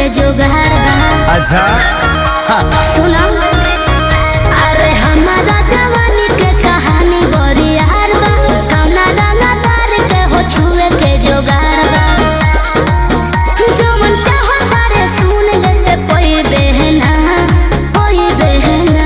के जुगाड़ बा अच्छा सुना अरे हमारा जवानी के कहानी बड़ी यार बा कौना रंगा तार के हो छुए के जुगाड़ बा जवन चाहो तारे सुन ले कोई बहना कोई बहना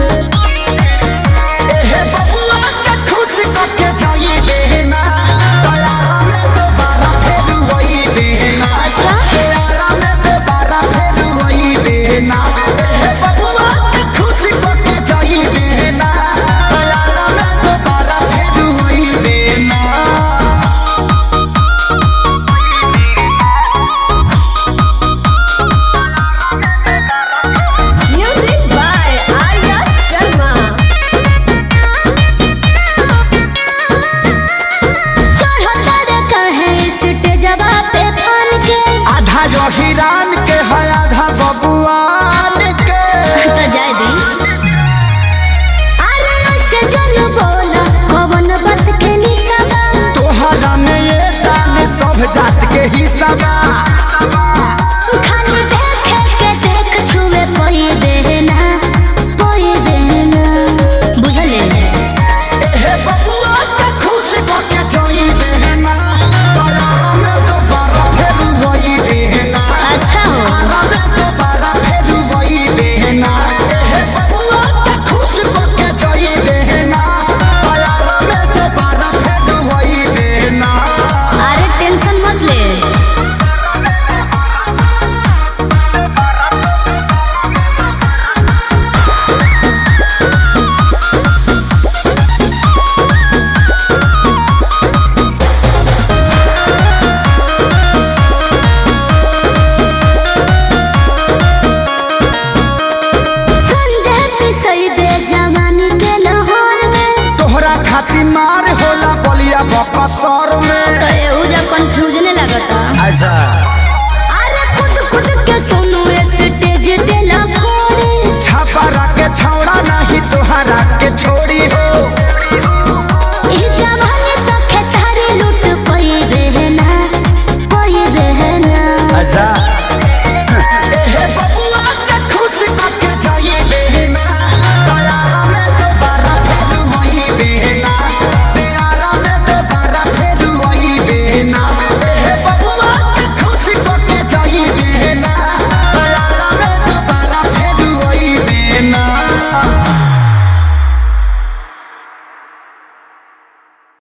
एहे बबुआ के खुश करके जाई देना दयारा में दोबारा फेर वही देना अच्छा दयारा में दोबारा फेर वही देना एहे बबुआ के खुश करके जाई देना दयारा में दोबारा फेर वही देना Music by Arya Sharma. चढ़ो तारे कहे स्टेजवा पे फान के आधा जो हिरान के है आधा बबुआन के तो जाय दी अरे ऐसे जन बोला कवन बात के निसाबा तोहरा में ये जान सब जात के हिस्सा बा खाली देखे के देख छुए कोई देना कोई देना बुझले एहे बबुआ के खुश करके जाई देना दयारा में दोबारा फेर वही देना अच्छा हो दयारा में दोबारा फेर वही देना एहे बबुआ के खुश करके जाई देना दयारा में दोबारा फेर वही देना अरे टेंशन मत ले संजय पिसई दे जवानी के लाहौर में तोहरा खातिर मार होला बलिया बकसर में तो एहू जा कंफ्यूजने लगता अच्छा